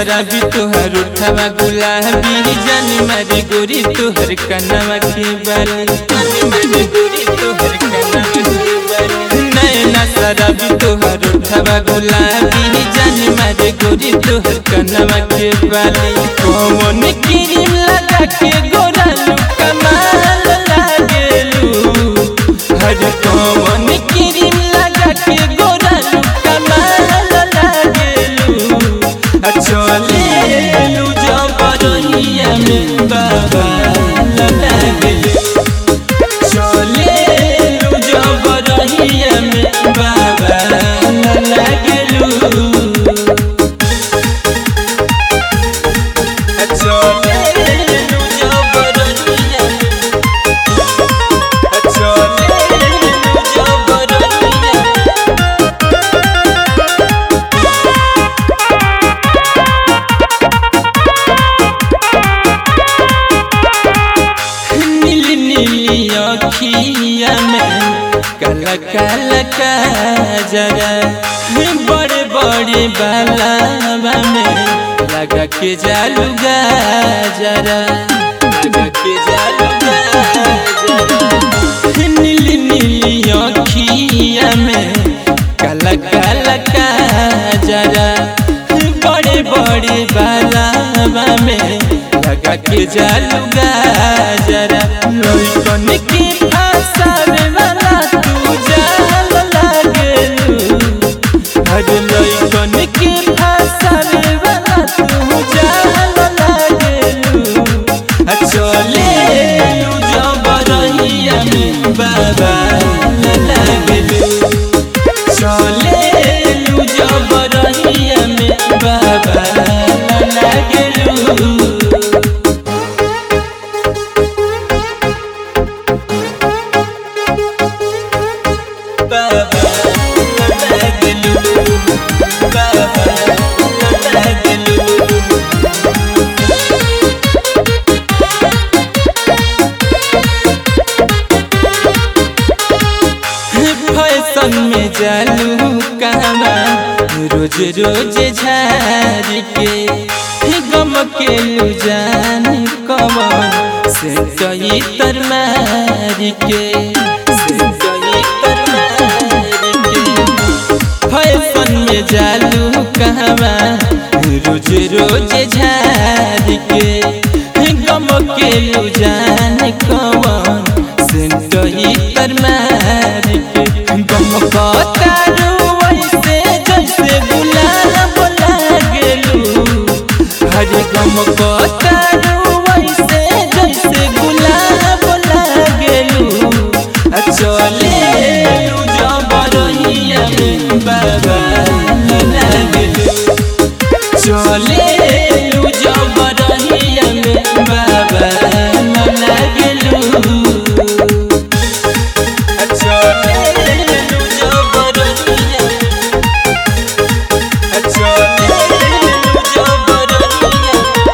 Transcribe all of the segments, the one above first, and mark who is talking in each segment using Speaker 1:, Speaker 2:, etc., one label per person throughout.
Speaker 1: शराबी तोहर उठावा गुलाबी जानी मारी गोरी तोहर कनवा के बाली जानी मारी गोरी तोहर कनवा के बाली नैना शराबी तोहर उठावा गुलाबी जानी मारी गोरी तोहर कनवा के बाली कौन क्रीम लगा के गोरा लू कमाल लागेलू हर कौन क्रीम लगा के गोरा लू कमाल लागेलू चलेलू जबरनिया में बाबा लागेलू चलेलू जबरनिया में बाबा लागेलू चलेलू जबरनिया चलेलू जबरनिया नीली नीली अखिया में काला काला काजरा बड़े बड़े बालावा में लगा के जालू गाजरा लगा के जालू गाजरा नीली नीली अखिया में काला काला काजरा बड़े बड़े बालावा में लगा के जालू गाजरा लइकन के फसावे वाला तू जाल लागेलू हर लइकन के फसावे वाला तू जाल लागेलू आ चलेलू जबरहिया में बाबा लागेलू चलेलू जबरहिया में बाबा लागेलू बाबा लागेलू बाबा लागेलू फैशन में जालू कहवा रोज रोज झार के गम के लू जान कवन से कई तर मार के से कई तर मार के फैशन में जालू कहवा रोज रोज झार के गम के लू जान कवन से कई तर मार के गम कतारू वैसे जैसे गुलाब लागेलू हर गम कतारू वैसे जैसे गुलाब लागेलू आ चलेलू जबरहिया में बाबा लागेलू चलेलू जबरहिया में बाबा लागेलू चलेलू जबरहिया चलेलू जबरहिया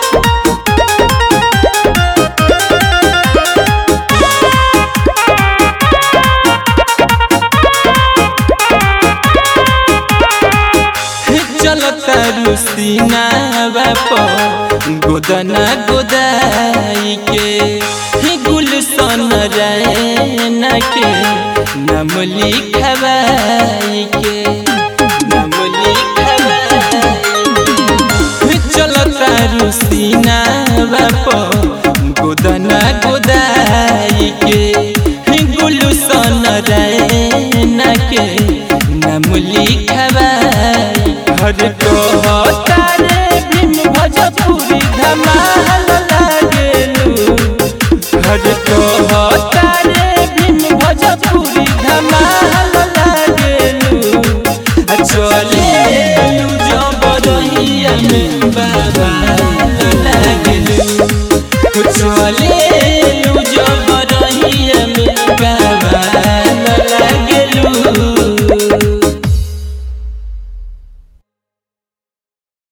Speaker 1: चलता रुसीना बाप गोदना गोदाई के गुलशन रैना के नाम लिखवाई के नाम लिखवाई के चलता रुसीना बाप गोदना गोदाई के गुलशन रैना